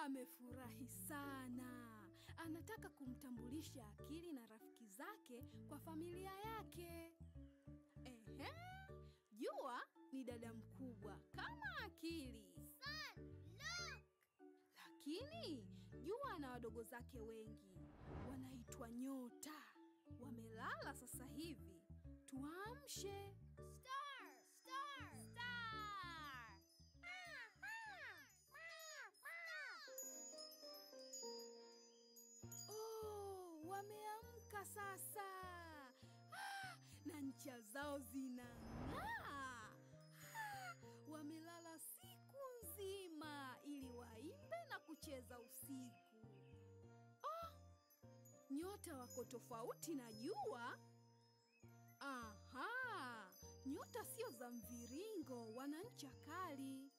amefurahi sana, anataka kumtambulisha Akili na rafiki zake kwa familia yake. Ehe, Jua ni dada mkubwa kama Akili, Sun, look! lakini Jua ana wadogo zake wengi wanaitwa nyota. Wamelala sasa hivi, tuamshe. Star, star, star! Oh, wameamka sasa ah, na ncha zao zinang'aa. Ah, wamelala siku nzima ili waimbe na kucheza usiku. Oh, nyota wako tofauti na jua. Aha, nyota sio za mviringo, wana ncha kali.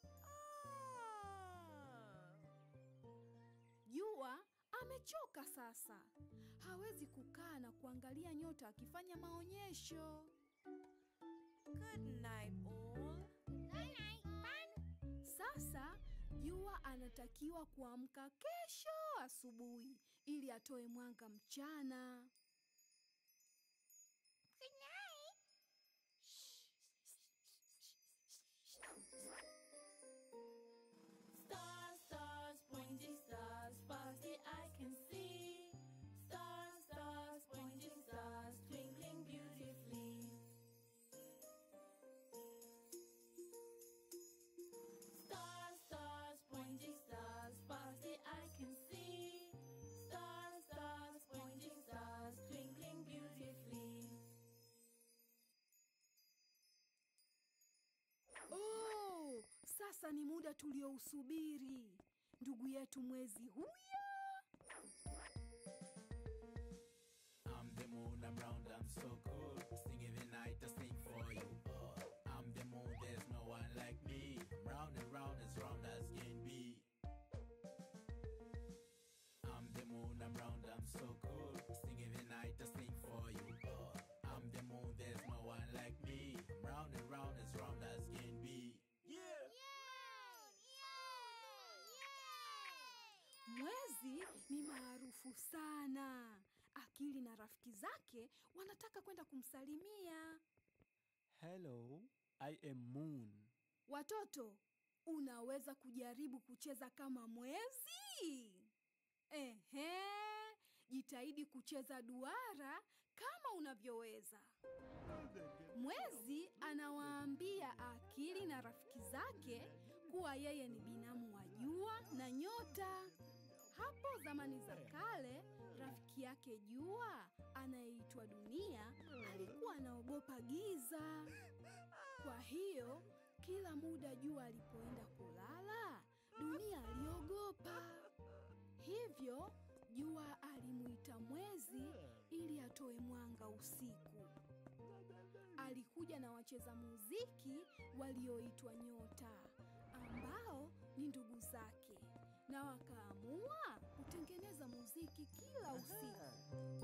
Ah. Jua amechoka sasa, hawezi kukaa na kuangalia nyota akifanya maonyesho. Good night, all. Night, night, fun! Sasa Jua anatakiwa kuamka kesho asubuhi ili atoe mwanga mchana. Good night! Stars, stars, pointing stars, far as the eye can see. Stars, stars, pointing stars, twinkling beautifully. Stars, stars, pointing stars, far as the eye can see. Stars, stars, pointing stars, twinkling beautifully. Oh, sasa ni muda tuliousubiri. Ndugu yetu mwezi huyo. I'm the moon, I'm round, I'm so cool. Sing in the night, I sing for you. Oh, I'm the moon, there's no one like me. I'm round and round, as round as can be. I'm the moon, I'm round, I'm so cool. Sing in the night, I sing for you. Oh, I'm the moon, there's no one like me. I'm round and round, as round as can be. Yeah! Yay! Yay! Mwezi ni maarufu sana. Akili na rafiki zake wanataka kwenda kumsalimia. Hello, I am Moon. Watoto, unaweza kujaribu kucheza kama mwezi? Ehe, jitahidi kucheza duara kama unavyoweza. Mwezi anawaambia Akili na rafiki zake kuwa yeye ni binamu wa jua na nyota. Hapo zamani za kale, rafiki yake Jua anayeitwa Dunia alikuwa anaogopa giza. Kwa hiyo kila muda Jua alipoenda kulala, Dunia aliogopa. Hivyo Jua alimuita Mwezi ili atoe mwanga usiku. Alikuja na wacheza muziki walioitwa Nyota, ambao ni ndugu zake, na wakaamua kutengeneza muziki kila usiku.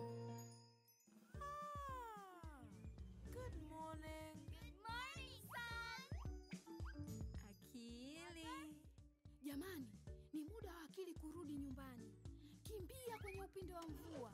Good morning. Good morning, Sun! Akili. Jamani, ni muda wa Akili kurudi nyumbani. Kimbia kwenye upinde wa mvua.